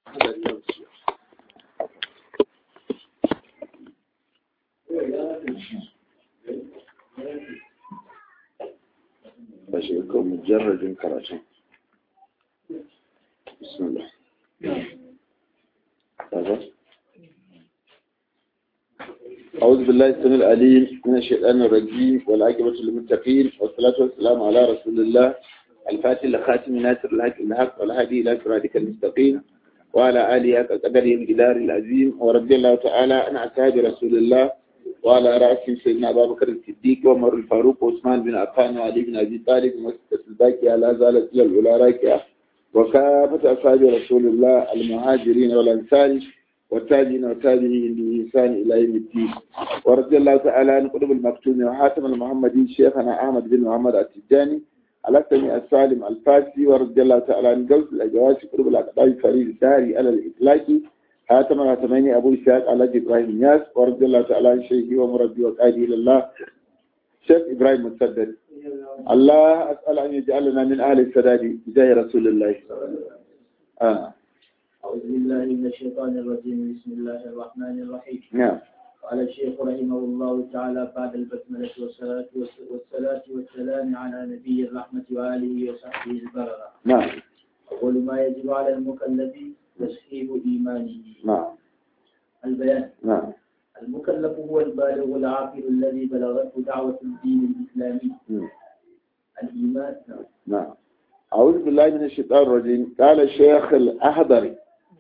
ba shi ga mujarradin karatu bismillah أعوذ بالله السميع العليم من الشيطان الرجيم والعاقبة للمتقين والصلاة والسلام على رسول الله الفاتح لخاتم ناصر الحق الحق والهادي إلى صراطك المستقيم وعلى آله قدره الجدار العظيم ورضي الله تعالى عن أصحاب رسول الله وعلى رأسهم سيدنا أبا بكر الصديق وعمر الفاروق وعثمان بن عفان وعلي بن أبي طالب ومسكة الباكية لا زالت إلى الأولى راكعة وكافة أصحاب رسول الله المهاجرين والأنصار والتابعين والتابعين بإحسان إلى يوم الدين ورضي الله تعالى عن قطب المكتوم وحاتم المحمدي شيخنا أحمد بن محمد التجاني على سميع السالم الفاسي ورضي الله تعالى عن جوز الأجواس قطب الأقطاب فريد الداري على الإطلاق حاتم الهاتمين أبو إسحاق على إبراهيم ياس ورضي الله تعالى عن شيخي ومربي وقائدي إلى الله شيخ إبراهيم مسدد الله أسأل أن يجعلنا من أهل السداد بجاه رسول الله آه. أعوذ بالله من الشيطان الرجيم بسم الله الرحمن الرحيم نعم قال الشيخ رحمه الله تعالى بعد البسملة والصلاة والصلاة والسلام على نبي الرحمة وآله وصحبه البررة نعم أول ما يجب على المكلف تصحيح إيمانه نعم البيان نعم المكلف هو البالغ العاقل الذي بلغته دعوة الدين الإسلامي مم. الإيمان نعم أعوذ بالله من الشيطان الرجيم قال الشيخ الأحضري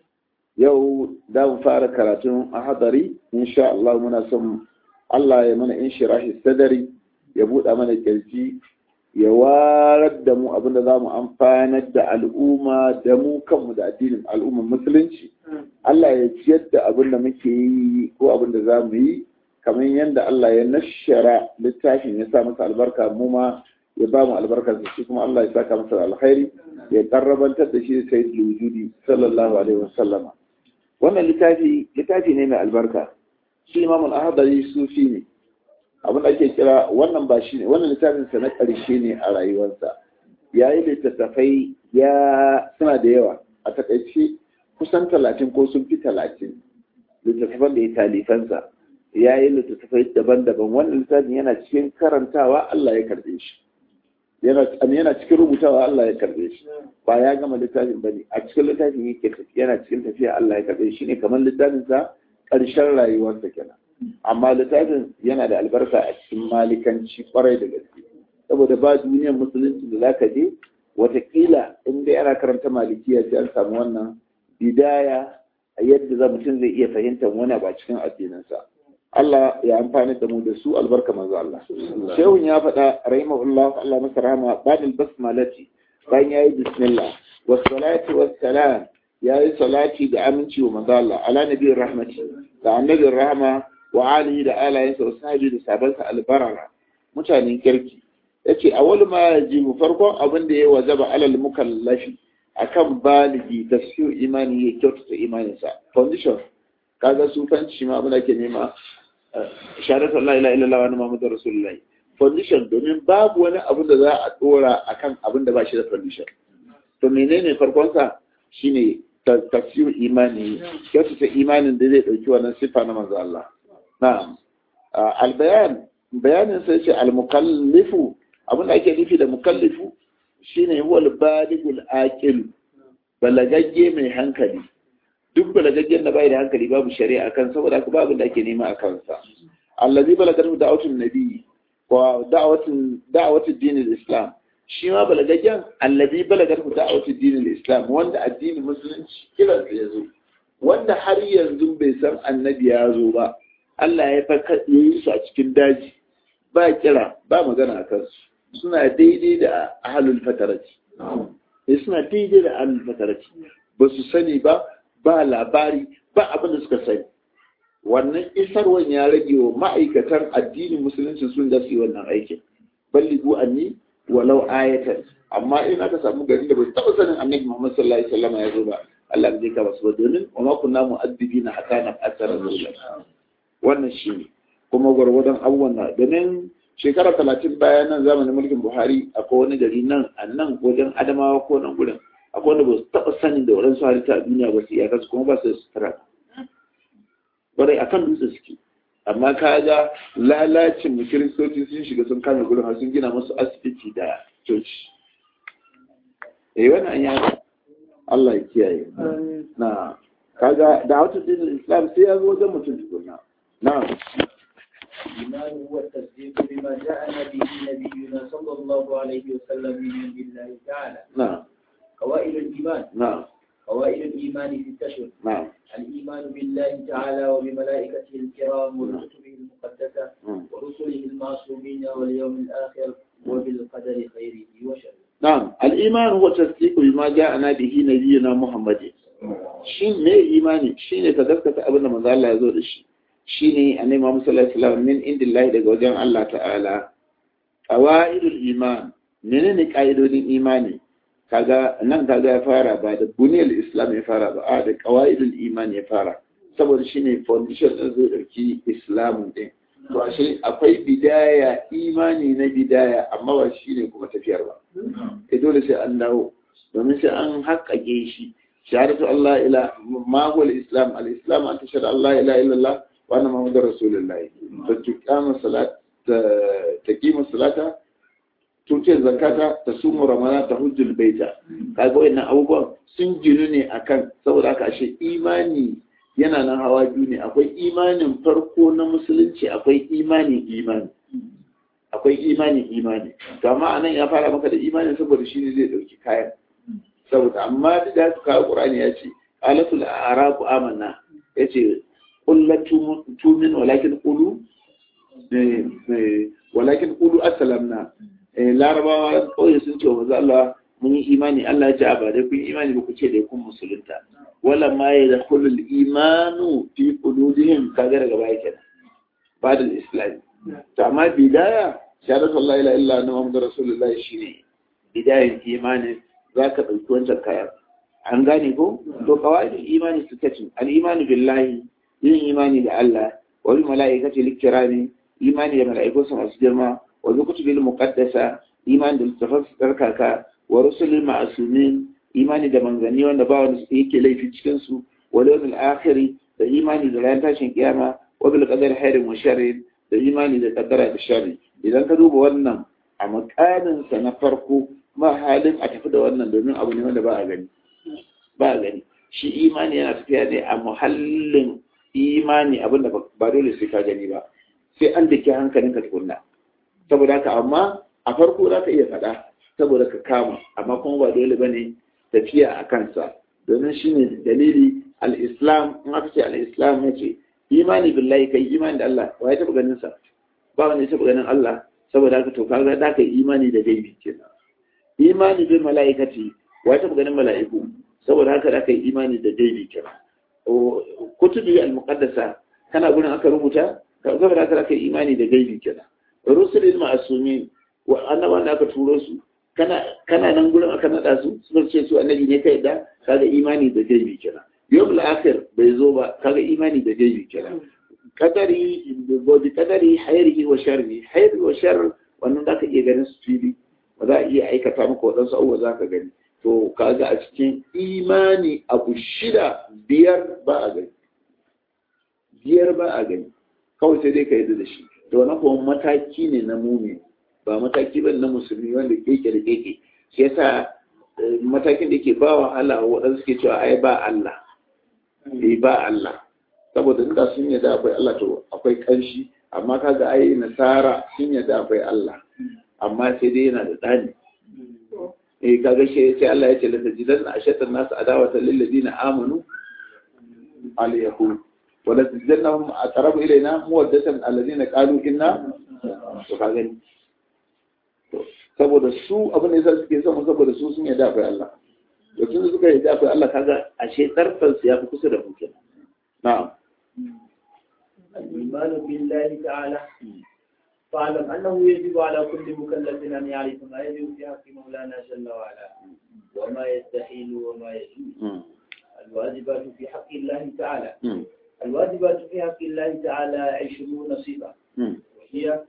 yau da mu fara karatun ahadari insha Allah muna son Allah ya mana inshirahi sadari ya buɗa mana kirji ya warar da mu abinda za mu amfanar da al'umma da mu kanmu da addinin al'umman musulunci Allah ya ciyar da abinda muke yi ko abinda za mu yi kamar yadda Allah ya nashara littafin ya sa masa albarka mu ma ya ba mu albarkar shi kuma Allah ya saka masa alkhairi ya karrabantar da shi da sayyidul wujudi sallallahu alaihi wasallama wannan littafi littafi ne mai albarka shi imam al-ahdari sufi ne abin da ake kira wannan ba shi ne wannan littafin sa na ƙarshe ne a rayuwarsa yayi littattafai ya suna da yawa a takaice kusan talatin ko sun fi talatin littattafan da ya talifansa ya yi littattafai daban-daban wannan littafin yana cikin karantawa Allah ya karbe shi yana cikin rubutawa Allah ya karbe shi ba ya gama littafin ba ne a cikin littafin yake yana cikin tafiya Allah ya karbe shi ne kamar littafin sa ƙarshen rayuwarsa kenan amma littafin yana da albarka a cikin malikanci kwarai da gaske saboda ba duniyar musulunci da zaka je watakila in dai ana karanta malikiya sai an samu wannan bidaya a yadda za mutum zai iya fahimtar wani ba cikin addininsa Allah ya amfani da mu da su albarka manzo Allah. Shehun ya faɗa rahimahullah Allah masa rahama badal basmalati bayan yayi bismillah was salati was salam yayi salati da aminci wa manzo Allah ala nabiyir rahmati da annabiyir rahma wa alihi da alayensa wa sahabi da sabansa albarara mutanen kirki yace awwal ma yajibu farkon abin da ya wajaba alal mukallafi akan baligi tafsir imani ya kyautata imaninsa foundation kaga sufanci ma abin da ke nema shahadatu Allah ila illa wa Muhammadu Rasulullah foundation domin babu wani abu da za a dora akan abin da ba shi da foundation to menene farkon sa shine tafsir imani kyautata imanin da zai dauki wannan sifa na manzo Allah na'am albayan bayanin sai ce almukallifu abin da ake nufi da mukallifu shine huwa albaligul aqil balagagge mai hankali duk balagaggen da bai da hankali babu shari'a kan saboda haka babu da ake nema a kansa allazi balagar da'awatun nabi wa da'awatun da'awatun dinin islam shi ma balagaggen allazi balagar da'awatun dinin islam wanda addinin musulunci kiran ya zo wanda har yanzu bai san annabi ya zo ba Allah ya faka yi su a cikin daji ba kira ba magana a kansu suna daidai da ahlul fatarati suna daidai da ahlul fatarati ba su sani ba ba labari ba abin da suka sani wannan isarwan ya rage wa ma'aikatan addinin musulunci sun da su yi wannan aikin balligu anni walau ayatan amma in aka samu gari da bai taɓa sanin annabi Muhammad sallallahu alaihi wasallam ya zo ba Allah zai ka basu ba domin wa ma kunna mu'addibina hatta na asara rasulullah wannan shine kuma gwargwadon abubuwan na domin shekara talatin bayan nan zamanin mulkin Buhari akwai wani gari nan a nan wajen Adamawa ko nan gurin akwai wanda ba su taɓa sanin da waɗansu halitta a duniya ba su iya kasu kuma ba su da sutura ƙwarai a kan dutse suke amma ka ga lalacin mu kiristoci sun shiga sun kame gurin har sun gina musu asibiti da coci eh wannan ya Allah ya kiyaye na kaga da wata dinin islam sai ya zo wajen mutum tukunna na الإيمان هو التصديق بما جاءنا به نبينا صلى الله عليه وسلم من عند الله تعالى na قوائل الإيمان na قوائل الإيمان ستة na الإيمان بالله تعالى وبملائكته الكرام وكتبه المقدسة mm. ورسله المعصومين واليوم الآخر وبالقدر خيره وشره نعم الإيمان هو تصديق بما جاءنا به نبينا محمد شين me imani shine ka gaskata abin da manzo Allah ya zo da shi shine annabi Muhammad sallallahu alaihi wasallam min indillahi daga wajen Allah ta'ala qawaidul iman menene kaidodin imani kaga nan kaga ya fara ba da buniyar islam ya fara ba a da qawaidul iman ya fara saboda shine foundation din zai dauki islam din to ashe akwai bidaya imani na bidaya amma ba shine kuma tafiyar ba e dole sai an dawo domin sai an haƙƙaƙe shi shahadatu Allah ila ma huwa al-islam al-islam an tashhadu Allah ila illallah wa anna muhammadar rasulullahi to tuqama salat taqimu salata tuce zakata ta sumu ramana ta hujjul baita kaga wayannan abubuwan sun ginu ne akan saboda haka ashe imani yana nan hawa biyu ne akwai imanin farko na musulunci akwai imanin imani akwai imanin imani to amma anan ya fara maka da imanin saboda shi ne zai dauki kayan saboda amma duk da haka kawo qur'ani ya ce alatul arabu amanna yace kullatu tumin walakin qulu walakin qulu aslamna larabawa kawai sun ce wa manzo Allah mun yi imani Allah ya ce a ba dai kun yi imani ba ku ce dai kun musulunta wala ma yadkhulul imanu fi qulubihim kaga daga baya kenan ba da islam to amma bidaya shahadatu Allah ila illa anna muhammadur rasulullahi shine bidayan imanin zaka dauki wancan kayan an gane ko to qawaidul imani suka ce al imani billahi yin imani da Allah wa bil malaikati likirami imani da mala'ikunsa masu girma wa bi kutubil muqaddasa imani da littafan tsarkaka wa rusulil ma'sumin imani da manzanni wanda ba wanda yake laifi cikin su wa yawmil akhir da imani da ran tashin kiyama wa bil qadari khairin wa sharrin da imani da kaddara da sharri idan ka duba wannan a makanin sa na farko ma halin a tafi da wannan domin abu ne wanda ba a gani ba a gani shi imani yana tafiya ne a muhallin imani abinda ba dole sai ka gani ba sai an dake hankalinka tukunna saboda haka amma a farko za ka iya faɗa saboda ka kama amma kuma ba dole ba ne tafiya a kansa domin shi ne dalili al-islam in aka ce al-islam ya ce imani billahi kai imani da Allah wa ya taɓa ganin sa ba wanda ya taɓa ganin Allah saboda haka to kaga da ka imani da gaibi kenan imani bil mala'ikati wa ya taɓa ganin mala'iku saboda haka da ka imani da gaibi kenan kutubi al-muqaddasa kana gurin aka rubuta saboda haka da ka imani da gaibi kenan rusulil ma'asumin wa annabawan da aka turo su kana kana nan gurin aka nada su suka ce su annabi ne kai da kaga imani da gaibi kenan yawmul akhir bai zo ba kaga imani da gaibi kenan kadari bi kadari hayrihi wa sharri hayri wa sharr wannan zaka iya ganin su fili ba za a iya aikata maka wadansu abubuwa za ka gani to kaga a cikin imani abu shida biyar ba a gani biyar ba a gani kawai sai dai ka yi da shi da wani kuma mataki ne na mumi ba mataki ba na musulmi wanda keke da keke shi yasa matakin da ke ba wahala waɗansu suke cewa ai ba Allah eh ba Allah saboda inda sun yadda akwai Allah to akwai kanshi amma kaga ai nasara sun yadda akwai Allah amma sai dai yana da tsani eh kaga shi sai Allah ya ce la tajidanna ashatan nas adawatan lil ladina amanu al yahud wala tijannahum aqrabu ilaina muwaddatan alladhina qalu inna to ka gani to saboda su abin da yasa suke son saboda su sun yadda akwai Allah to tun suka yadda akwai Allah kaga ashe tarfan su yafi kusa da mu kenan na'am الإيمان بالله تعالى فاعلم أنه يجب على كل مكلف أن يعرف ما يجب في حق مولانا جل وعلا وما يستحيل وما يجوز الواجبات في حق الله تعالى الواجبات في حق الله تعالى عشرون صفة وهي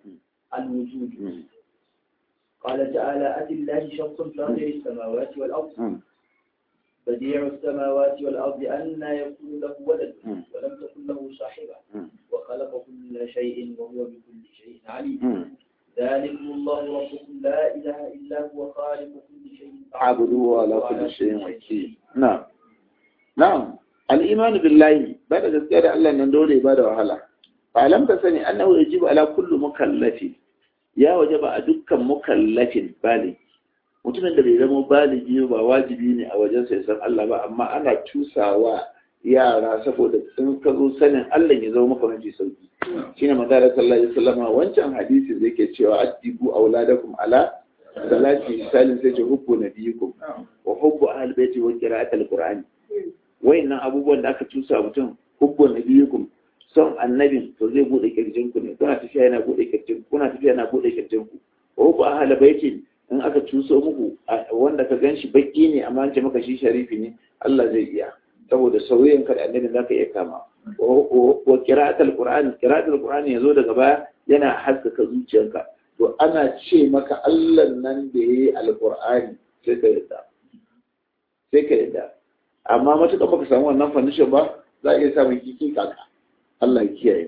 الوجود قال تعالى أتي الله شخص فاطر السماوات والأرض بديع السماوات والأرض أن يكون له ولد ولم تكن له صاحبة وخلق كل شيء وهو بكل شيء عليم ذلكم الله ربكم لا إله إلا هو خالق كل شيء عبدوا على كل شيء وكيل نعم نعم الإيمان بالله بعد ذلك الله ندوري بعد وهلا فعلم تسني أنه يجب على كل مكلف يا وجب أدك مكلف بالغ mutumin da bai zama baligi ba wajibi ne a wajen sai san Allah ba amma ana tusawa yara saboda in ka zo sanin Allah ya zama maka mafi sauki shine magana sallallahu alaihi wasallam wancan hadisi da yake cewa addibu auladakum ala salati misalin sai ce hubbu nabiyikum wa hubbu ahli baiti wa qira'at alqur'ani wayannan abubuwan da aka tusa mutum hubbu nabiyikum son annabin to zai bude kirjin ku ne kuna tafiya yana bude kirjin kuna tafiya yana bude kirjin ku wa hubbu ahli baiti in aka tuso muku wanda ka ganshi baki ne amma an ce maka shi sharifi ne Allah zai iya saboda sauyin ka da annabi zaka iya kama wa qira'atul qur'an qira'atul qur'an yazo daga baya yana haskaka zuciyarka to ana ce maka Allah nan da yayi alqur'ani sai ka yadda sai ka yadda amma matuƙa baka samu wannan foundation ba za a iya samun kiki kaka Allah ya kiyaye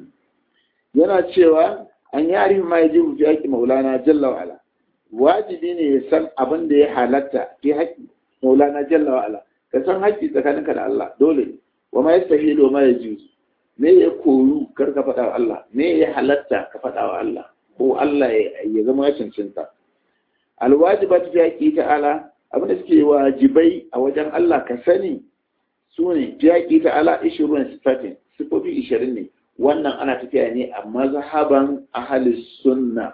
yana cewa an yari ma yaji fi haƙi maulana jalla wa ala wajibi ne ya san abin da ya halatta fi haƙi maulana jalla wa ala ka san haƙƙi tsakaninka da Allah dole ne wa ma yastahilu ma yajuzu me ya koyu kar ka faɗa wa Allah me ya halatta ka faɗa wa Allah ko Allah ya zama ya cancanta alwajibatu fi haqqi ta'ala abin da suke wajibai a wajen Allah ka sani su ne fi haqqi ta'ala 20 sifatin sifofi 20 ne wannan ana tafiya ne a mazhaban ahlus sunna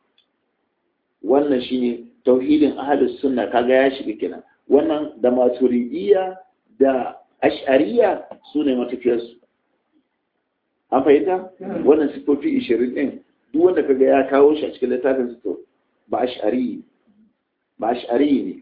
wannan shine tauhidin ahlus sunna kaga ya shiga kenan wannan da maturidiyya da ash'ariya su ne matafiyarsu an fahimta wannan sifofi ishirin ɗin duk wanda kaga ya kawo shi a cikin littafin su ba ash'ari ba ash'ari ne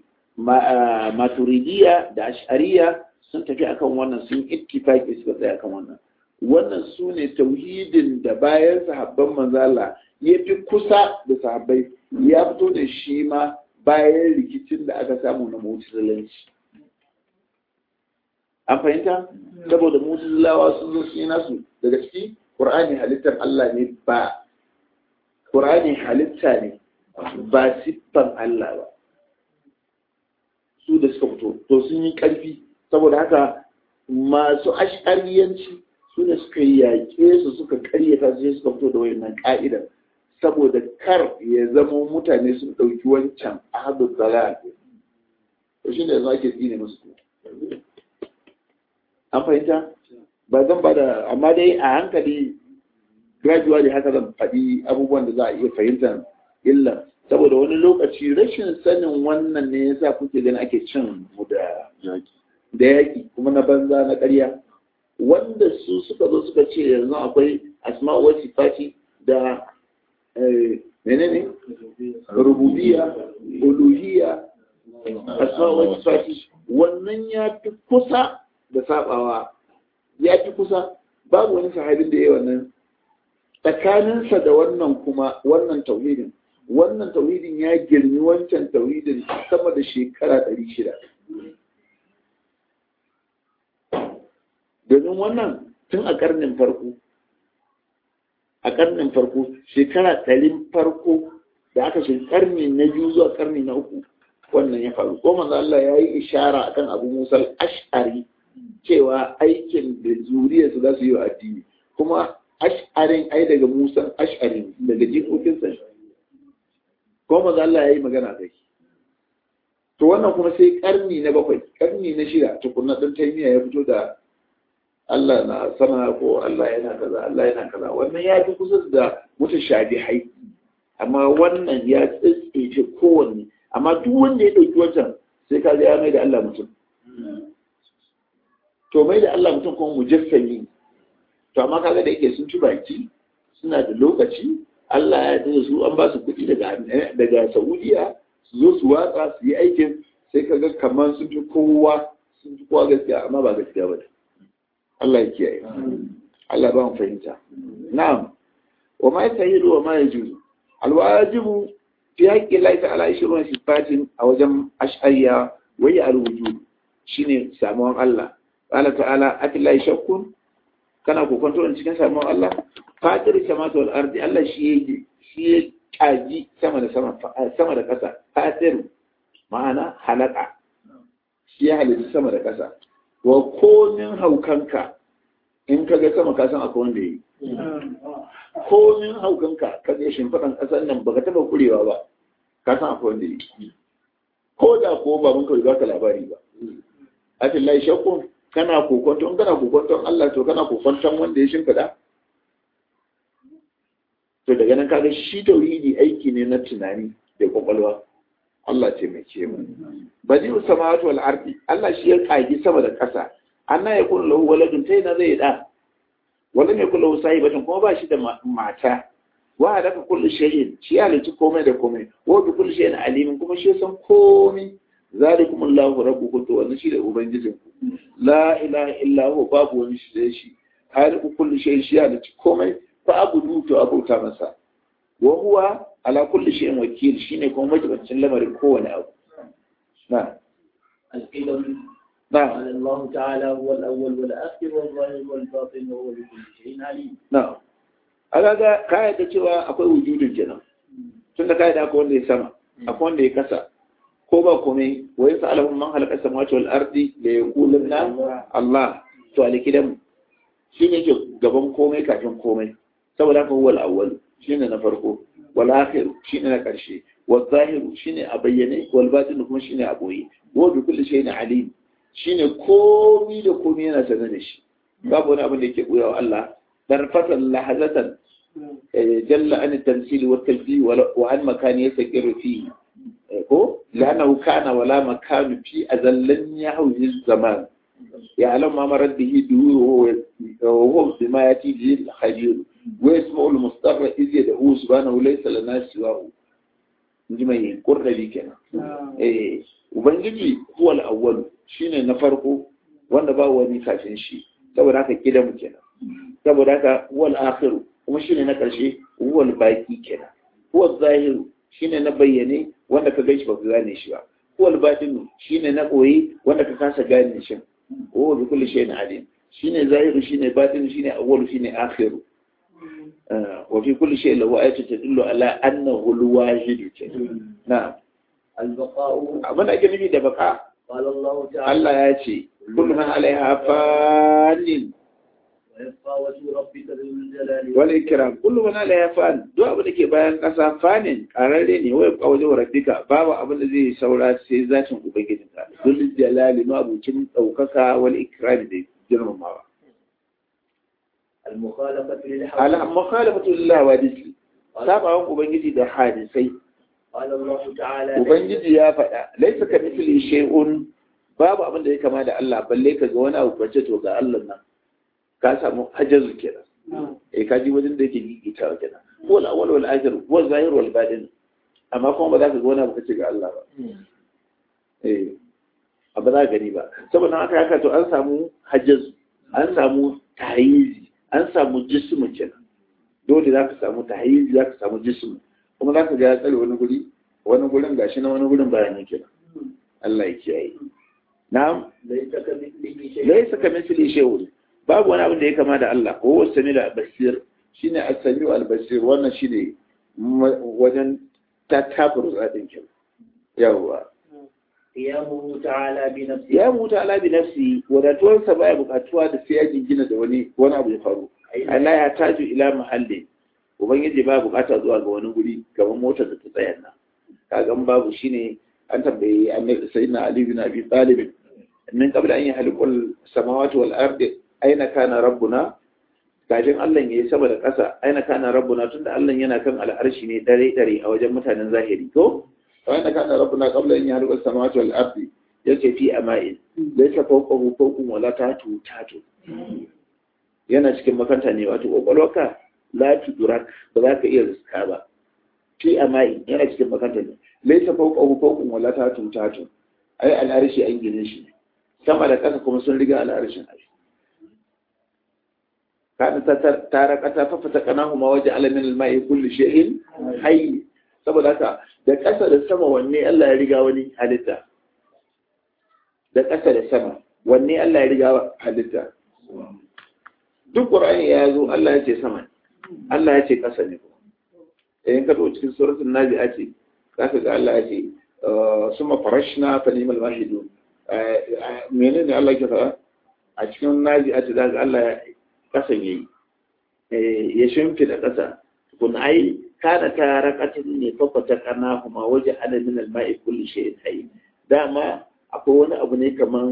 maturidiyya da ash'ariya sun tafi akan wannan sun ittifaqi suka tsaya akan wannan wannan su ne tauhidin da bayan sahabban manzala ya fi kusa da sahabbai ya fito da shi ma bayan rikicin da aka samu na mutazilanci an fahimta saboda mutazilawa sun zo su yi nasu daga ciki ƙur'ani halittar Allah ne ba ƙur'ani halitta ne ba siffan Allah ba su da suka fito to sun yi ƙarfi saboda haka masu ashariyanci su ne suka yaƙe su suka ƙaryata su suka fito da wayannan ƙa'idar saboda kar ya zama mutane sun ɗauki wancan ahadu dalal to shi ne yanzu ake tsine musu an fahimta ba zan ba da amma dai a hankali gradually haka zan faɗi abubuwan da za a iya fahimtar illa saboda wani lokaci rashin sanin wannan ne yasa kuke ganin ake cin mu da da yaƙi kuma na banza na ƙarya wanda su suka zo suka ce yanzu akwai asma'u wa sifati da menene rububiya uluhiyya asma'u wa sifati wannan ya fi kusa da sabawa ya fi kusa babu wani sahabin da ya wannan tsakaninsa da wannan kuma wannan tauhidin wannan tauhidin ya girmi wancan tauhidin sama da shekara ɗari shida domin wannan tun a ƙarnin farko a ƙarnin farko shekara ɗarin farko da aka shi ƙarni na biyu zuwa ƙarni na uku wannan ya faru ko manzo Allah ya yi ishara akan Abu Musa ashari cewa aikin da zuriyarsu za su yi wa addini kuma ash'arin ai daga Musa ash'arin daga jikokinsa ko manzo Allah ya yi magana da shi to wannan kuma sai ƙarni na bakwai ƙarni na shida tukunna ɗan taimiya ya fito da Allah na sama ko Allah yana kaza Allah yana kaza wannan ya fi kusa da mutashabihai amma wannan ya tsitsince kowanne amma duk wanda ya ɗauki wancan sai ka ya mai da Allah mutum to mai da Allah mutum kuma mujassami to amma kaga da yake sun ci baki suna da lokaci Allah ya yarda su an ba su kuɗi daga daga Saudiya su zo su watsa su yi aikin sai kaga kamar sun fi kowa sun fi kowa gaskiya amma ba gaskiya ba Allah ya kiyaye Allah ba mu fahimta na'am wa ma yasahilu wa ma yajuzu alwajibu fi haƙƙi Allah ta'ala 20 sifatin a wajen ash'ariya wa ya alwujud shine samuwan Allah qala ta'ala atillahi shakkun kana kokonto in cikin samuwan Allah fatir samawati wal ardi Allah shi yake shi ya kaji sama da sama sama da ƙasa fatir ma'ana halaka shi ya halitta sama da ƙasa wa komin haukanka in ka ga sama kasan akwai wanda yi komin haukanka ka ga shimfiɗan ƙasar nan baka taɓa kurewa ba kasan akwai wanda yi ko da ko ba mun kawai baka labari ba a lai shakku kana kokonton kana kokonton Allah to kana kokonton wanda ya shimfiɗa to daga nan kaga shi tauhidi aiki ne na tunani da kwakwalwa Allah ce mai ce mu badi samawati wal ardi Allah shi ya kagi sama da ƙasa anna yakun lahu waladun tai na zai da wala mai kullu sahibatan kuma ba shi da mata wa hadaka kullu shay'in shi ya halitta komai da komai wa bi kullu shay'in alimin kuma shi san komai zalikum Allahu rabbukum to wannan shi da ubangijin ku la ilaha illa huwa babu wani shi da shi haliku kullu shay'in shi ya halitta komai fa abudu to abauta masa wa huwa ala kulli shay'in wakil shine kuma majibancin lamarin kowane abu na القدم na قال الله تعالى هو الأول والآخر والظاهر والباطن وهو بكل شيء عليم na aga ka yadda cewa akwai wujudin kenan tunda ka yadda akwai wanda ya sama akwai wanda ya kasa ko ba komai wa yasa alahum man halaka samawati wal ardi la yaquluna Allah to alikidan shi ne ke gaban komai kafin komai saboda haka huwa al-awwal shine na farko wal akhir shine na karshe wal zahir shine a bayyane wal batin kuma shine a boye wa bi kulli shay'in alim shine komai da komai yana sanar da shi babu wani abin da yake buya wa Allah darfatan lahazatan jalla an tamsil wa tajbi wa an makani yasakiru fi ko lanahu kana wala makanu fi azallan yahwi zaman يعلم ما مرت به دوره وهو بما يأتي به الخبير ويسمع المضطر إذ يدعوه سبحانه ليس لنا سواه جمعين قرن بي كنا إيه وبنجي هو الأول شين نفرقه wanda ba wani kafin shi saboda haka gida mu kenan saboda haka huwal akhiru kuma shine na karshe huwal baki kenan huwal zahiru shine na bayyane wanda ka gaishe ba ka gane shi ba huwal batinu shine na koyi wanda ka kasa gane shi هو بكل شيء عليم شيء ظاهر شيء باطن شيء أول شيء آخر آه وفي كل شيء له آية تدل على أنه الواحد نعم البقاء أبدا أجل ده بقى قال الله تعالى الله يأتي كل من عليها فان ويبقى وجه ربك ذو الجلال والإكرام كل من عليها فان دو أبدا كي بيان قصا فان قراري ne ويبقى وجه ربك babu abin da zai saura sai zatin ubangijinka dul jalali ma abucin daukaka wal ikram da girmamawa المخالفة للحق ala mukhalafatu lillahi wa disi sabawan ubangiji da hadisai قال الله تعالى ubangiji ya faɗa laisa ka mithli shay'un babu abin da ya kama da Allah balle ka ga wani abu bace to ga Allah nan ka samu hajazu kenan eh ka ji wajen da yake gigita kenan wal awwal wal akhir wal zahir wal batin amma kuma ba za ka ga wani abu kace ga Allah ba eh ba za ka gani ba saboda haka haka to an samu hajazu an samu tayizi an samu jismu kenan dole za ka samu tahizi za ka samu jismu kuma za ka ga ya tsare wani guri wani gurin gashi na wani gurin bayan yake Allah ya kiyaye na'am ليس كمثله شيء laysa kamithli shay'un babu wani abin da ya kama da Allah ko huwa samiul basir shine as-sami'u al-basir wannan shine ma- wajen tatabur zadin kin yawa قيامه تعالى بنفسه ya mutu ala bi nafsi wadatuwarsa baya bukatuwa da sai ya jingina da wani wani abu ya faru Allah ya taju ila mahalli ubangiji ba bukata zuwa ga wani guri gaban motar da ta tsaya nan kagan babu shine an tambayi annabi sayyidina ali bin abi talib min qabla an yahliqul samawati wal ardi aina kana rabbuna kafin Allah ya yi sama da ƙasa aina kana rabbuna tunda Allah yana kan al'arshi ne dare dare a wajen mutanen zahiri to aina kana rabbuna qabla an yahliqul samawati wal ardi yace fi ama'in laysa fawqahu fawqun wala tatu tatu yana cikin makanta ne wato kwakwalwarka la tudrak ba za ka iya riska ba fi amai yana cikin makanta ne laisa fawqahu fawqun wala tatun tatun ai al'arshi an gine shi sama da ƙasa kuma sun riga al'arshin ai kana ta tara kata fa fata kanahu ma waje alamin al-ma'i kulli shay'in hayy saboda haka da ƙasa da sama wanne Allah ya riga wani halitta da ƙasa da sama wanne Allah ya riga halitta duk Qur'ani ya zo Allah ya ce sama Allah ya ce ƙasa ne in ka zo cikin suratul nazi'a ce zaka ga Allah ya ce suma farashna fa ni'mal mahidun menene Allah ke faɗa a cikin nazi'a ce zaka Allah ya kasan yayi ya shimfida ƙasa kun ai kana ta rakatin ne fafata kana kuma waje ana min alma'i kulli shay'in hayy dama akwai wani abu ne kaman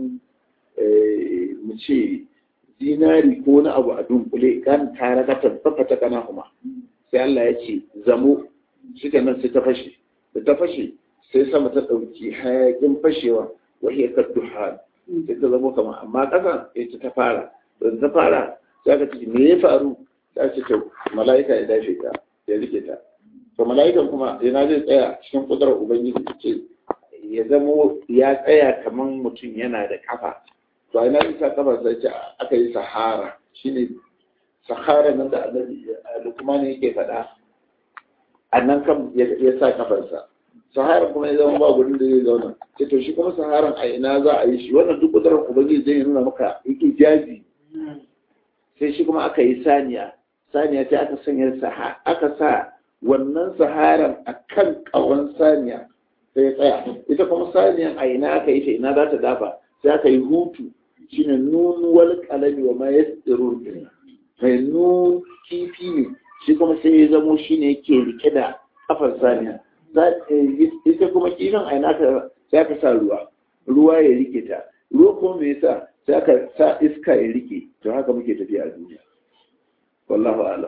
mu ce zinari ko wani abu a dunkule kan ta rakatin fafata kana kuma sai Allah ya ce zamo shi nan sai ta fashe da ta fashe sai sama ta ɗauki hayakin fashewa wahiyar kadduhan sai ta zamo kama amma ƙasa ita ta fara da ta fara za ka ce me ya faru za ce to mala'ika ya dace ta ya rike ta to mala'ikan kuma yana zai tsaya cikin kudurar ubangiji ce ya zamo ya tsaya kamar mutum yana da kafa to a ina zai sa kafa sai ce aka yi sahara shine sahara nan da annabi lukman yake faɗa a nan kan ya sa kafarsa sahara kuma ya zama ba gurin da zai zauna ce to shi kuma saharan a ina za a yi shi wannan duk kudurar ubangiji zai nuna maka yake jazi sai shi kuma aka yi saniya saniya ta aka sanya aka sa wannan saharan a kan ƙawon saniya sai ya tsaya ita kuma saniyan a ina aka yi ta ina za ta dafa sai aka yi hutu shine nunuwar kalami wa ma yasirun mai nun kifi ne shi kuma sai ya zamo shine yake rike da kafar saniya ita kuma kifin a ina sai aka sa ruwa ruwa ya rike ta ruwa kuma me yasa sai aka sa iska ya rike to haka muke tafiya a duniya wallahu a'lam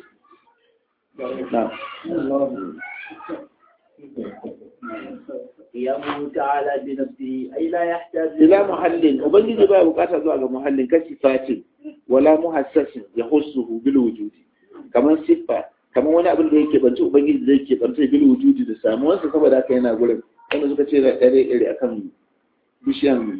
na'am قيامه تعالى بنفسه أي لا يحتاج ila muhallin ubangiji ba bukata zuwa ga muhallin kashi fatin wala muhassasin ya hussuhu bil wujudi kamar siffa kamar wani abin da yake banci ubangiji zai ke banci bil wujudi da samuwarsa saboda haka yana gurin wanda suka ce da dare iri akan bishiyan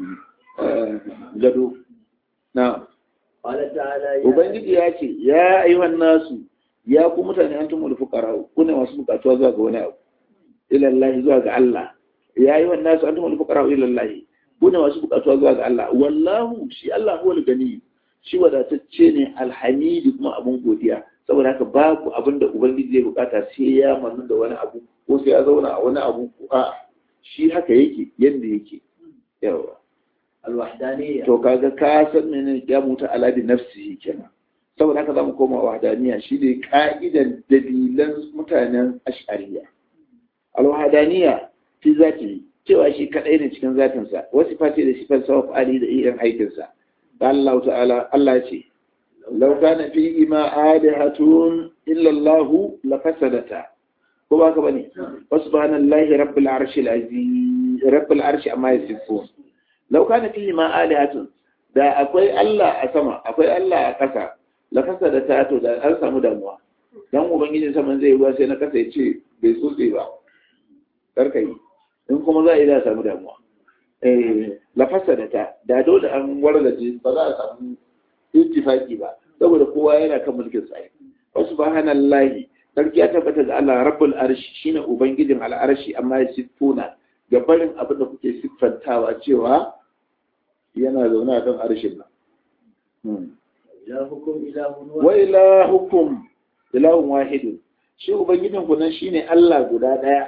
gado na قال تعالى يا ubangiji ya ce ya ayyuhan nasu ya ku mutane an tumul fuqara ku ne masu bukatuwa zuwa ga wani abu ila Allah zuwa ga Allah ya ayyuhan nasu an tumul fuqara ila Allah ku ne masu bukatuwa zuwa ga Allah wallahu shi Allah huwal gani shi wadatacce ne alhamidi kuma abun godiya saboda haka babu abin da ubangiji zai bukata sai ya manu da wani abu ko sai ya zauna a wani abu a shi haka yake yanda yake yawa الوحدانية to kaga ka san menene ya mutu ala bi nafsihi kenan saboda haka zamu koma wahdaniya shi ne ka'idan dalilan mutanen ash'ariya al-wahdaniya fi zati cewa shi kadai ne cikin zatin sa wasu fati da sifar sa ali da irin aikin sa Allah ta'ala Allah ce law kana fi ma alihatun illa Allah la fasadata ko ba ka bane subhanallahi rabbil arshil azim rabbil arshi amma yasifun lau kana fihi ma alihatun da akwai Allah a sama akwai Allah a ƙasa la kasa da tato da an samu damuwa dan ubangijin saman zai ruwa sai na kasa ya ce bai tsotse ba karka yi in kuma za a yi za a samu damuwa eh la kasa da ta da dole an wargaje ba za a samu ittifaki ba saboda kowa yana kan mulkin sa wa subhanallahi sarki ya tabbata ga Allah rabbul arshi shine ubangijin al'arshi amma ya siffuna ga barin abin da kuke siffantawa cewa yana zaune a kan arshin nan. إلهكم إله Wa واحد ilahukum ilahun wahidun shi ubangijin ku nan shine Allah guda daya.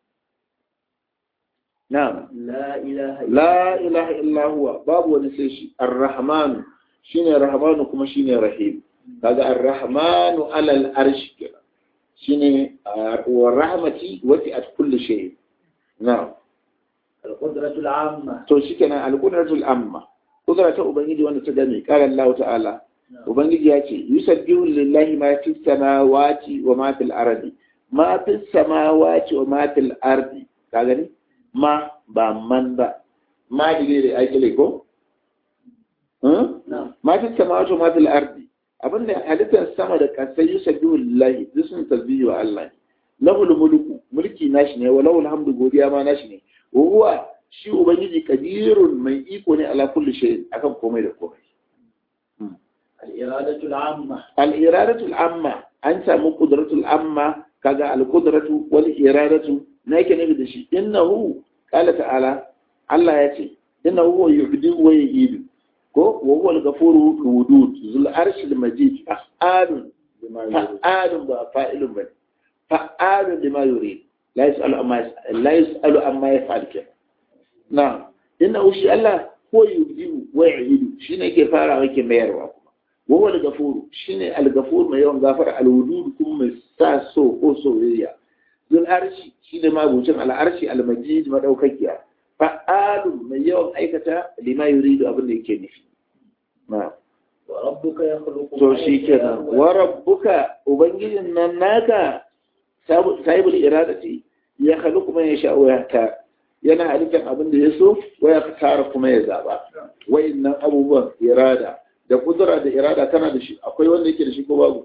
Na'am. لا إله إلا La ilaha illa huwa babu wani sai shi Ar-Rahman shine Rahmanu kuma shine Rahim. Kaga Ar-Rahmanu alal arshi kenan. Shine ah, wa rahmati wasi'at kulli shay. Na'am. القدرة العامة to shi kenan alƙudratul amma kudura ta ubangiji wanda ta gane qala Allah ta'ala ubangiji ya ce yusabbihu lillahi ma fis samawati wa ma fil ardi ma fis samawati wa ma fil ardi ka gani ma ba man ba ma dige da ake ko hmm? نعم ma fis samawati wa ma fil ardi abinda halittar sama da kasai yusabbihu lillahi duk sun tasbihi wa Allah lahul mulku mulki nashi ne wa lahul hamdu godiya ma nashi ne wa huwa shi ubangiji kadirun mai iko ne ala kulli shay akan komai da komai الإرادة العامة al iradatu al amma an samu qudratul amma kaga al qudratu wal iradatu na yake nabi da shi innahu qala ta'ala Allah ya ce inna huwa yubdi wa yu'idu ko wa huwa al-ghafuru wudud zul arshi al-majid fa'alun fa'alun ba fa'ilun ba fa'alun lima yurid la yas'alu amma la yas'alu amma yaf'al ke na inna shi Allah huwa yubdi wa yu'idu shine yake farawa yake mayarwa wa huwa al-ghafuru shine al-ghafur mai yawan gafara al-wudud kuma mai sa so ko soyayya zul arshi shine mabucin al-arshi al-majid madaukakiya fa'alun mai yawan aikata lima yuridu abin da yake nufi na وربك يخلق to shi kenan wa rabbuka ubangijin nan naka sahibul iradati ya khaliqu man yasha wa yahta yana halittar abin da ya so wa ya tara kuma ya zaba wayannan abubuwan irada da kudura da irada tana da shi akwai wanda yake da shi ko babu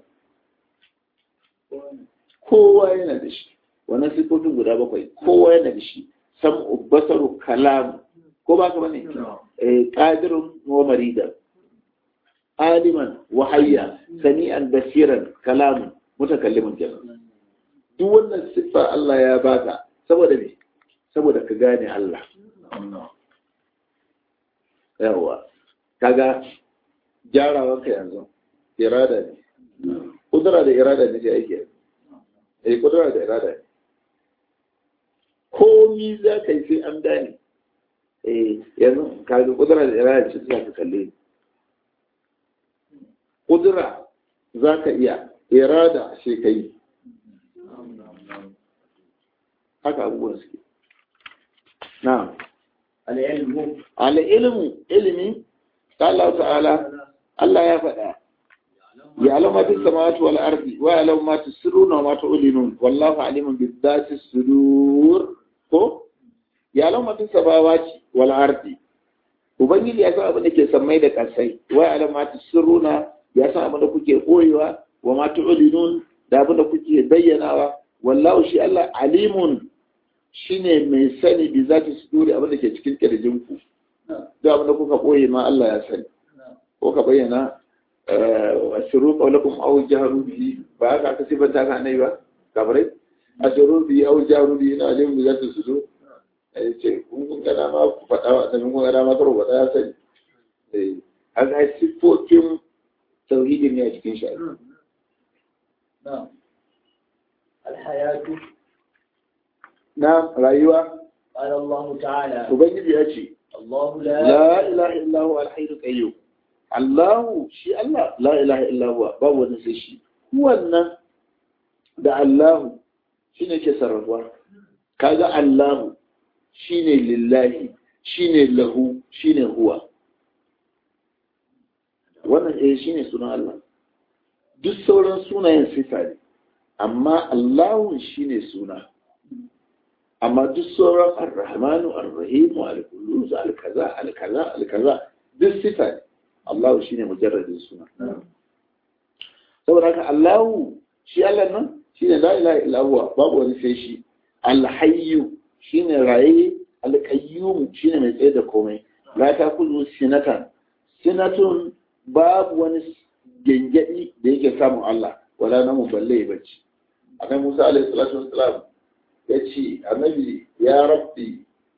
kowa yana da shi wannan sifofin guda bakwai kowa yana da shi sam'u basaru kalam ko ba ka bane eh qadirun wa maridan aliman wa hayya sami'an basiran kalamun mutakallimun kenan duk wannan siffa Allah ya baka saboda me saboda ka gane Allah yawa kaga gyarawan ka yanzu irada ne kudura da irada ne sai ake eh kudura da irada ne komi za ka yi sai an gane eh yanzu kaga kudura da irada ce za ka kalle kudura za ka iya irada sai ka yi haka abubuwan suke na العلم al'ilmu ilimi Allah ta'ala Allah ya faɗa ya alama fi samawati wal ardi wa alama ma tusirruna wa ma tu'linun wallahu alimun bi dhati sudur ko ya alama fi samawati wal ardi ubangiji ya san abin da ke sammai da kasai wa alama ma tusirruna ya san abin da kuke koyewa wa ma tu'linun da abin da kuke bayyanawa wallahu shi Allah alimun shine mai sani bi zati suduri abin da ke cikin kirjin ku duk abin da kuka koye ma Allah ya sani ko ka bayyana asiru qawlakum aw jaharu bihi ba haka aka sifanta ka nai ba kabarai asiru bihi aw jaharu bihi na alim bi zati sudur ai ce kun kun ga dama ku faɗa wa da kun ga dama karo faɗa ya sani eh haka sifofin tauhidin ne a cikin shi نعم الحياة na rayuwa قال الله تعالى ubangiji ya ce الله لا la ilaha illa huwa al-hayyul qayyum Allahu shi Allah la ilaha illa huwa babu wani sai shi wannan da Allahu shine ke sarrafa kaga Allahu shine lillahi shine lahu shine huwa wannan eh shine sunan Allah duk sauran sunayen sifa ne amma Allahu shine suna amma duk sauran ar-rahmanu ar-rahimu al-qudus al-kaza al-kaza al-kaza duk sifa ne Allahu shine mujarradin suna saboda haka Allahu shi Allah nan shine la ilaha illa huwa babu wani sai shi al-hayyu shine raye al-qayyum shine mai tsaye da komai la takulu sinatan sinatun babu wani gengedi da yake samun Allah wala namu balle ya bacci annabi Musa alaihi salatu wassalam ya ce annabi ya rabbi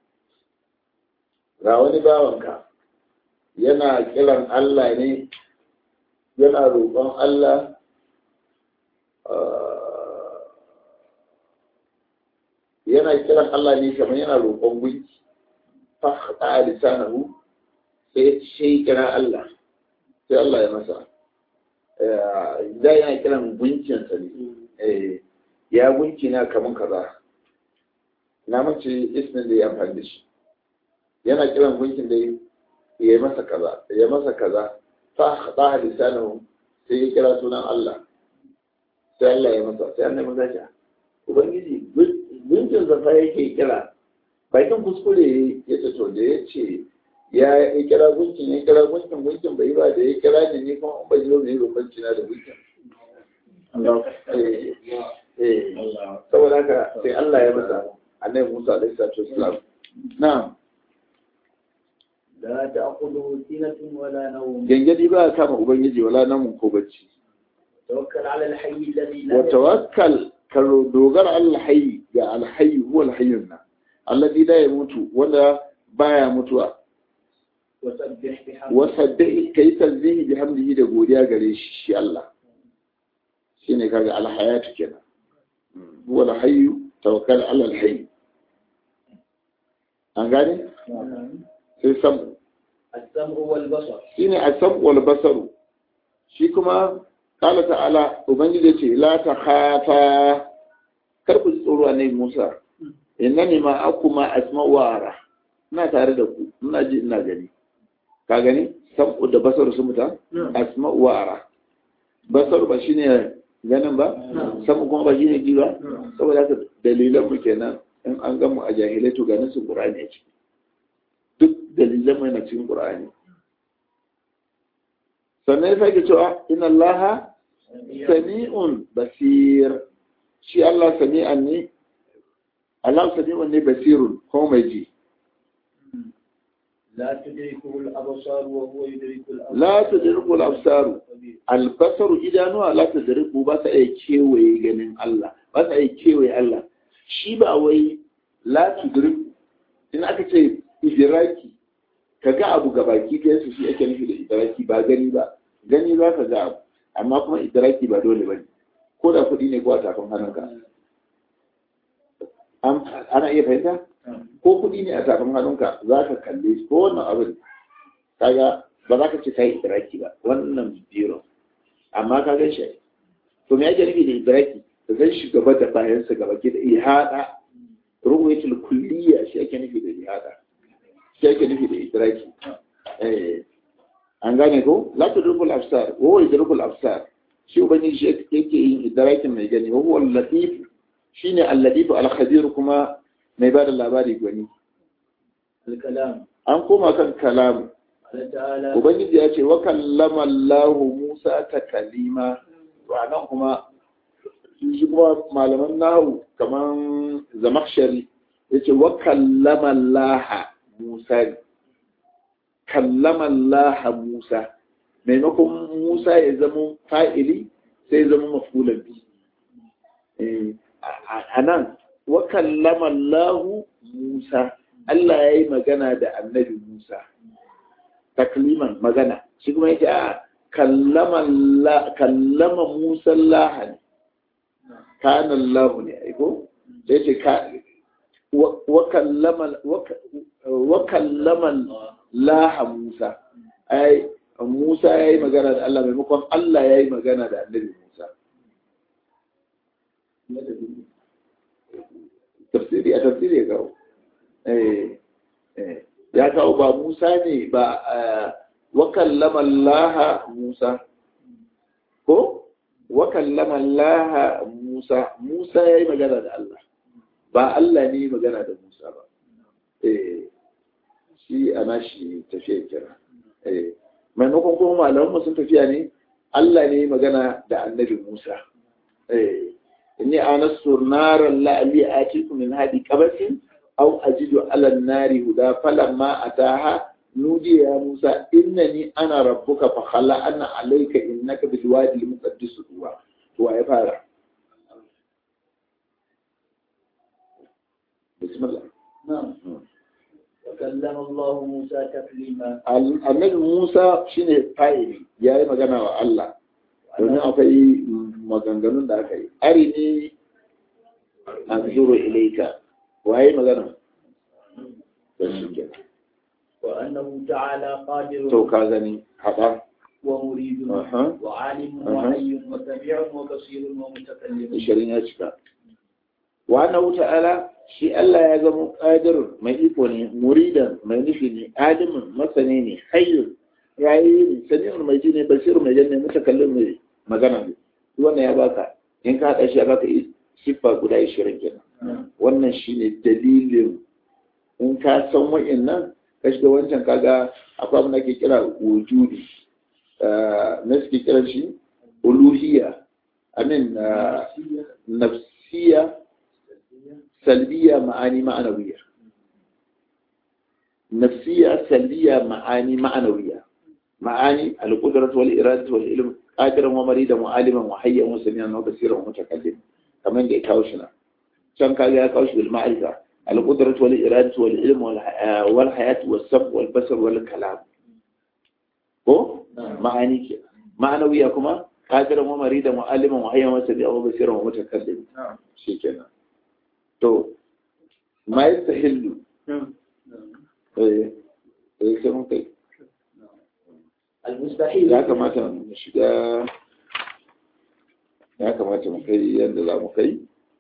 ga wani bawanka yana kiran Allah ne yana roƙon Allah yana kiran Allah ne kamar yana roƙon gunki fahta a lisanahu sai shi kira Allah sai Allah ya masa da yana kiran gunkinsa ne ya gunki na kamar kaza na mace ismin da ya amfani da shi yana kiran gunkin da ya yi masa kaza ya masa kaza fa ba lisanahu sai ya kira sunan Allah sai Allah ya masa sai Allah ya masa shi ubangiji gunkin zafa yake kira bakin kuskure ya ce to da ya ce ya yi kira gunkin ya kira gunkin gunkin bai ba da ya kira ni ne kuma an bai zo ne rubanci na da gunkin saboda haka sai Allah ya masa annabi Musa alaihi salatu wassalam na'am لا تأخذه سنة ولا نوم gangadi ba kama ubangiji wala namun ko bacci توكل على الحي الذي لا wa tawakkal ka dogara Allah hayy ga alhayy huwa alhayyun na alladhi la yamutu wanda baya mutuwa وسبح بحمده wasabbi kai tasbihi bihamdihi da godiya gare shi shi Allah shine kaga alhayatu kenan huwa alhayyu tawakkal ala alhayy an gane sai sam السمع والبصر shine asam wal basaru shi kuma qala ta'ala ubangiji ce la ta khafa kar ku ji tsoro ne Musa innani ma akuma asma'u wa ara ina tare da ku ina ji ina gani ka gani sabu da basaru sun muta asma'u wa ara basaru ba shine ganin ba sabu kuma ba shine ji ba saboda haka dalilan mu kenan in an gamu a jahilai to ganin su qur'ani ya ce duk dalilan mai na cikin qur'ani sannan ya sake cewa inna allaha sami'un basir shi Allah sami'an ne Allah sami'un ne basirun ko mai ji لا تدركه الأبصار وهو يدرك الأبصار la tudriku al-absaru al-basaru idanuwa la tudriku ba ta iya kewaye ganin Allah ba ta iya kewaye Allah shi ba wai la tudriku in aka ce idraki ka ga abu ga baki ɗaya su shi ake nufi da idraki ba gani ba gani za ka ga abu amma kuma idraki ba dole ba ne ko da kuɗi ne ko a tafin hannunka An- ana iya fahimta ko kuɗi ne a tafin hannunka za ka kalle shi ko wannan abin kaga ba za ka ce kai idraki ba wannan biro amma ka gan shi to me ake nufi da idraki ka gan shi gaba da bayansa gaba ke da ihada ruwayatul kulliya shi ake nufi da ihada shi ake nufi da idraki eh an gane ko la tudrikul absar wa huwa yudrikul absar shi ubangiji shi yake yin idrakin mai gani wa huwa al-latif shine al-latif al-khabir kuma mai bada labari gwani الكلام an koma kan kalamu قال تعالى ubangiji ya ce wa kallama Allah Musa ta kalima nan kuma shi kuma malaman nahu kaman zamakshari ya ce wa kallama Allah Musa ne kallama Allah Musa maimakon Musa ya zama fa'ili sai ya zama mafulan bi Eh, a- a nan wa kallama Allah Musa Allah ya yi magana da annabi Musa takliman magana shi kuma yake a kallama la- kallama Musa Allah ne kana Allah ne aiko sai ce ka wa wa kallama wa ka- wa kallama Allah Musa ai Musa yayi magana da Allah maimakon Allah yayi magana da annabi Musa tafsiri a tafsiri ya kawo eh eh ya kawo ba Musa ne ba eh, wa kallama Allah Musa ko wa kallama Allah Musa Musa yayi magana da Allah ba Allah ne magana da Musa ba eh shi ana shi tafiya kira eh maimakon kuma malaman mu sun tafiya ne Allah ne magana da annabi Musa eh inni anastu naran la'ali atikum min hadi qabatin aw ajidu ala an-nari huda falamma ataha nudi ya Musa innani ana rabbuka fa khalla anna alayka innaka bil wadi al-muqaddas tuwa to ya fara bismillah نعم وكلم الله موسى تكليما Al- annabi Musa shine fa'ili yayi magana wa Allah domin akwai maganganun da aka yi ari ne an zuro ilaika waye magana da shi kenan وأنه تعالى قادر to ka gani haɗa ومريد Aha. وعالم Aha. وحي وسميع وبصير ومتكلم ishirin ya cika wa na wuta ala shi Allah ya zama ƙadir mai iko ne muridan mai nufi ne alimin masani ne hayyun ya yi ne sami'un mai ji ne basiru mai jan ne mutakallin mai magana ne wannan ya baka in ka haɗa shi ya baka siffa guda ishirin kenan wannan shine dalilin in ka san wa'annan ka shiga wancan kaga akwai abin da ke kira wujudi na suke kiran shi uluhiyya amin nafsiya salbiya ma'ani ma'anawiya nafsiya salbiya ma'ani ma'anawiya ma'ani al-qudrat wal iradat wal ilm qadiran wa maridan wa aliman wa hayyan wa samian wa basiran wa mutakallim kamar da ya kawo shi na can kaga ya kawo shi bil ma'rifa al-qudratu wal iradatu wal ilm wal hayatu was sam wal basar wal kalam ko ma'ani ke ma'anawiya kuma qadiran wa maridan wa aliman wa hayyan wa sabi'an wa basiran wa mutakallim shikenan to ma yastahillu eh eh sai mun kai المستحيل ya kamata mu shiga ya kamata mu kai yadda za mu kai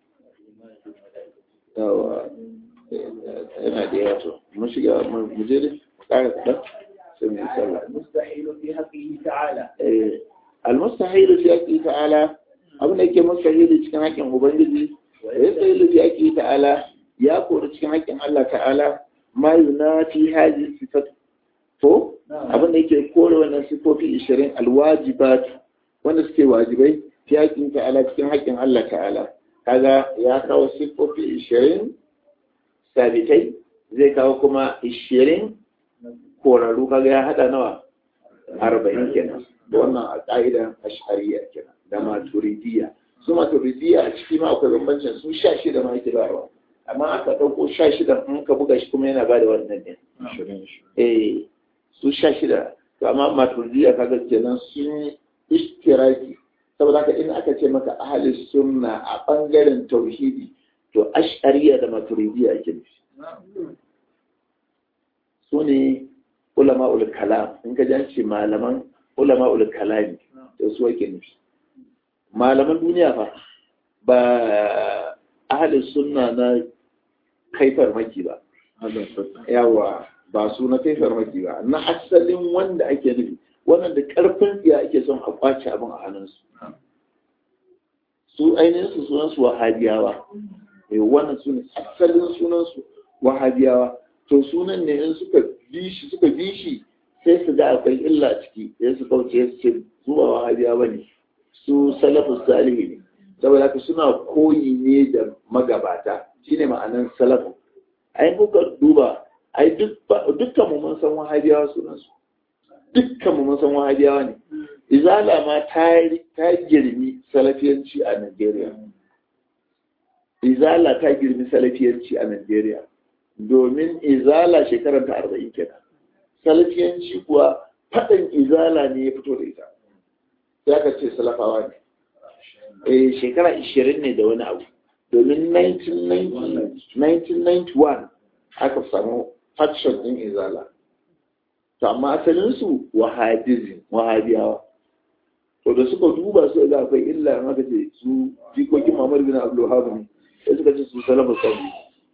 yawa yana da yawa to mun shiga mu je ne ƙara kaɗan sai mu yi sallah المستحيل في حقه تعالى Eh, almustahilu fi haqqi ta'ala abin da yake mustahili cikin haƙƙin ubangiji wa yastahilu fi haqqi ta'ala ya kori cikin haƙƙin Allah ta'ala ma yunafi hadhihi sifat to abin da yake kore wannan sifofi 20 alwajibat wanda suke wajibai fi haƙƙin ta'ala cikin haƙƙin Allah ta'ala kaga ya kawo sifofi 20 sabitai zai kawo kuma 20 korarru kaga ya hada nawa 40 kenan da wannan a ƙa'idan ashariya kenan da maturidiyya su maturidiyya a ciki ma akwai bambancin su sha shida ma yake bayarwa amma aka ɗauko sha shida in ka buga shi kuma yana ba da wannan ne eh su sha shida to amma maturidiyya kaga kenan sun ishtiraki saboda haka in aka ce maka ahli sunna a bangaren tauhidi to ashariya da maturidiyya ake nufi su ne ulama ul kalam in ka ji malaman ulama ul kalami da su ake nufi malaman duniya fa ba ahalin sunna na kai farmaki ba yawa ba su na kai farmaki ba na asalin wanda ake nufi wannan da karfin tsiya ake son a kwace abin a hannunsu su ainihin su sunan su wahabiyawa eh wannan su ne asalin sunan su wahabiyawa to sunan ne in suka bi shi suka bi shi sai su ga akwai illa ciki sai su kauce su ce zuwa wahabiya ba ne su salafus salihi ne saboda haka suna koyi ne da magabata shine ma'anan salafu ai kuka duba ai dukkan mu mun san wahabiyawa sunan su dukkan mu mun san wahabiyawa ne izala ma ta ta girmi salafiyanci a Najeriya izala ta girmi salafiyanci a Najeriya domin izala shekarar ta arba'in kenan salafiyanci kuwa faɗin izala ne ya fito da ita ya ka ce salafawa ne eh shekara 20 ne da wani abu domin 1991 aka samu faction din izala to amma asalinsu wahabism wahabiyawa to da suka duba su ga akwai illa in aka ce su jikokin Muhammad bin Abdul Wahhab ne sai suka ce su salafu sani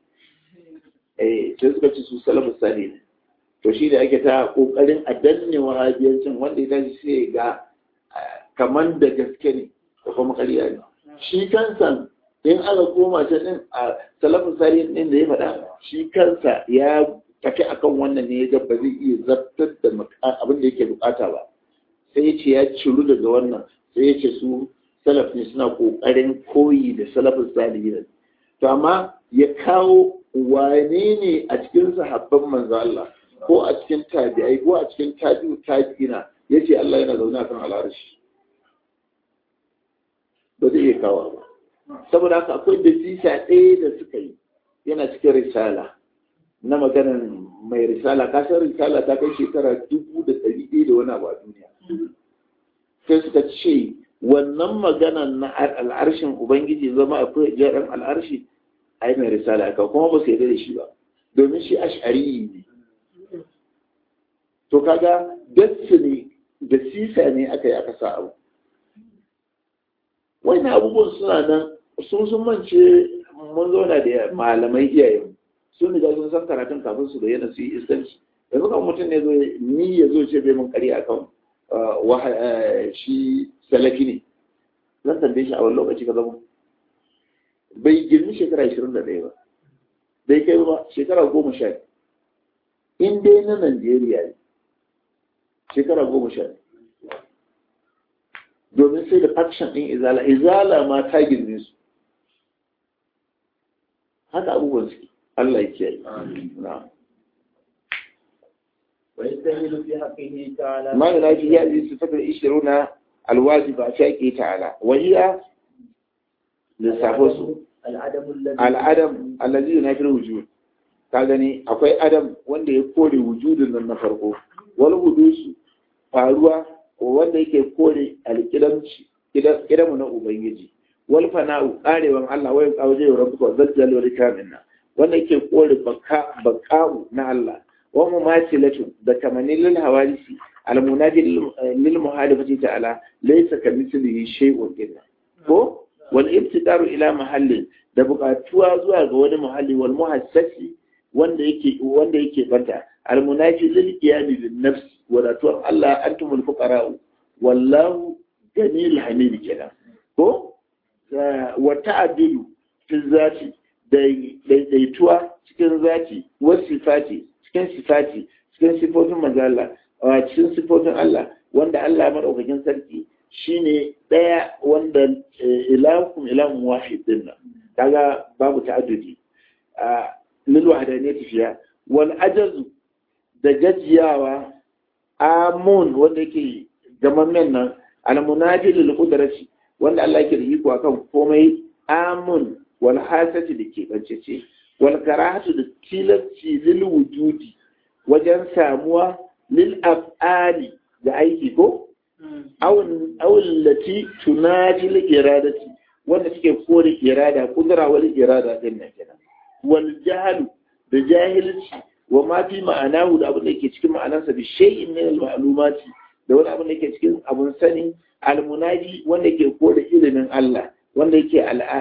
eh sai suka ce su salafu sani ne to shi da ake ta kokarin a danne wahabiyancin wanda ya tashi sai ga kamar da gaske ne da kuma ƙarya ne shi kansa in aka koma ta din a salafin sariyin din da ya faɗa shi kansa ya tafi akan wannan ne ya ba zai iya zartar da abin da yake bukata ba sai ya ce ya ciru daga wannan sai ya ce su salaf ne suna kokarin koyi da salafin salihin to amma ya kawo wane ne a cikin sahabban manzo Allah ko a cikin tabi'ai ko a cikin tabi'u tabi'ina yace Allah yana zaune akan al'arshi ba zai iya kawo ba saboda haka akwai da sisa ɗaya da suka yi yana cikin risala na maganan mai risala kasar risala ta kai shekara dubu da ɗari ɗaya da wani abu a duniya sai suka ce wannan maganan na al'arshin ubangiji zama akwai jaran al'arshi ai mai risala ka kuma ba su yarda da shi ba domin shi ash'ari ne to kaga destiny da sisa ne aka yi aka sa abu wani abubuwan suna nan sun sun mance mun zauna da malamai iyayen sun riga sun san karatun kafin su bayyana su yi iskanci yanzu kan mutum ne zo ni ya zo ce bai mun karya akan shi salafi ne zan tambaye shi a wani lokaci ka zama bai girmi shekara 21 ba bai kai ba shekara goma sha in dai na Najeriya ne shekara goma sha domin sai da faction ɗin izala izala ma ta girme su haka abubuwan su Allah ya kiyaye na ويستهل في حقه تعالى ما لا في هذه الصفات العشرون الواجبة شاكي تعالى وهي للسافوس العدم الذي al'adam allazi yunafil wujud ka gani akwai adam wanda ya kore wujudin nan na farko wal hudusu faruwa wanda yake kore alƙidamci kidamu na ubangiji wal fana'u karewan Allah wayan kauje wa rabbuka zaljal wal kamina wanda yake kore baka baka'u na Allah wa mumathilatu da kamanil lil hawadisi al munadi lil muhalifati ta'ala laysa kamithlihi shay'un illa ko wal ibtidaru ila mahallin da buƙatuwa zuwa ga wani muhalli wal muhassasi wanda yake wanda yake banta al munaji lil qiyami bin nafs wadatuwar Allah antumul fuqara wallahu ganil hamid kenan ko wa ta'addilu fi zati daidaituwa cikin zati wa sifati cikin sifati cikin sifofin manzala a cikin sifofin Allah wanda Allah madaukakin sarki shine daya wanda ilahukum ilahun wahid din nan kaga babu ta'addudi a lil wahdaniyati fiya wal ajazu da gajiyawa amun wanda yake gamammen nan al munaji lil qudrati wanda Allah yake da iko akan komai amun wal hasati da ke bancece wal karahatu da tilasti lil wujudi wajen samuwa lil af'ali da aiki ko awul lati tunaji lil iradati wanda suke kore irada kudura wal irada din nan kenan wal jahlu da jahilci wa ma fi ma'anahu da abin da yake cikin ma'anarsa bi shay'in min al ma'lumati da wani abin da yake cikin abun sani al munaji wanda yake kore ilimin Allah wanda yake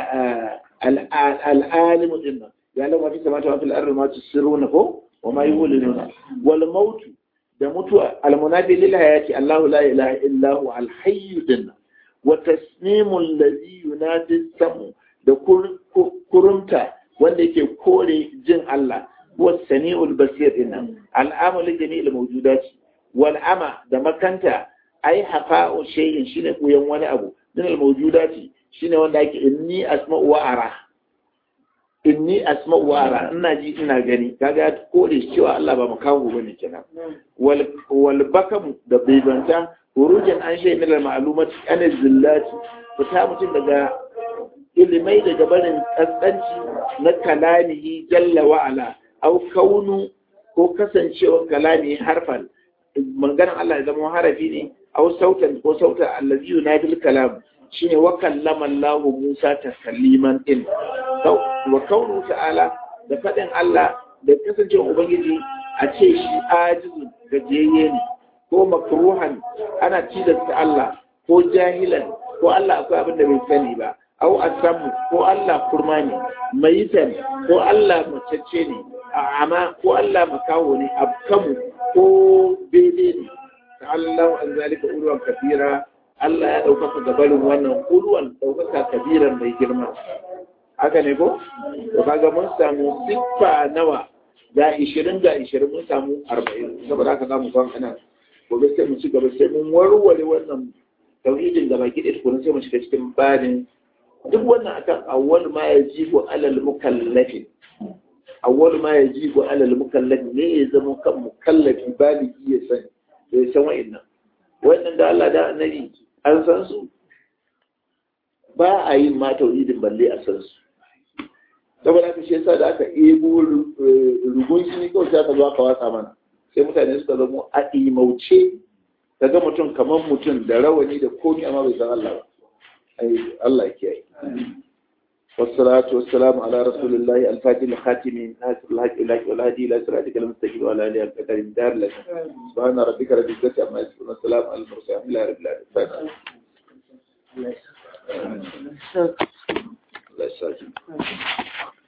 al'alimu din nan ya lamma fi samata wa fil ardi ma tusirruna ko wa ma yulinuna wal maut da mutuwa al munafi lil hayati Allahu la ilaha illa hu al hayy din nan wa tasmimu alladhi yunadi samu da kurumta wanda yake kore jin Allah huwa samiul basir din nan al amalu jami'il mawjudati wal ama da makanta ai haqa'u shay'in shine koyan wani abu din al mawjudati shine wanda ake inni asma'u wa ara inni asma'u wa ara ina ji ina gani kaga kore cewa Allah ba makaho bane kenan wal wal bakam da bibanta hurujan an shay min al ma'lumat an zillati fita mutum daga ilimai daga barin kaskanci na kalamihi jalla wa ala au kaunu ko kasancewar kalami harfan maganar Allah ya zama harafi ne au sautan ko sautan allazi yunadil kalam shine wa kallama Allah Musa takalliman din wa kaunu ta'ala da fadin Allah da kasancewar ubangiji a ce shi ajizu gajiyayye ne ko makruhan ana tilasta Allah ko jahilan ko Allah akwai abin da bai sani ba au asamu ko Allah kurma ne mayitan ko Allah macece ne amma ko Allah makaho ne abkamu ko bebe ne ta'allahu an zalika ulwan kafira Allah ya ɗaukaka gabarin wannan ulwan ɗaukaka kabiran mai girma haka ne ko to kaga mun samu siffa nawa ga 20 ga 20 mun samu 40 saboda haka zamu san ana gobe sai mu ci gaba sai mun warware wannan tauhidin da baki da tukuna sai mu shiga cikin barin duk wannan akan awwal ma yajibu alal mukallafi awwal ma yajibu alal mukallafi ne ya zama kan mukallafi baligi ya sani ya san wa'annan wannan da Allah da annabi an san su ba a yin ma tauhidin balle a san su saboda haka shi yasa da aka ebo rugun shi kawai sai aka zo aka watsa mana sai mutane suka zama a imauce daga mutum kamar mutum da rawani da komi amma bai san Allah ba Allah ya kiyaye والصلاة والسلام على رسول الله الفاتح الخاتم ناصر الحق لك والهدي إلى صراطك المستقيم وعلى آله القدر الدار لك سبحان ربك رب العزة عما يصفون والسلام على المرسلين إلى رب العالمين الله يسلمك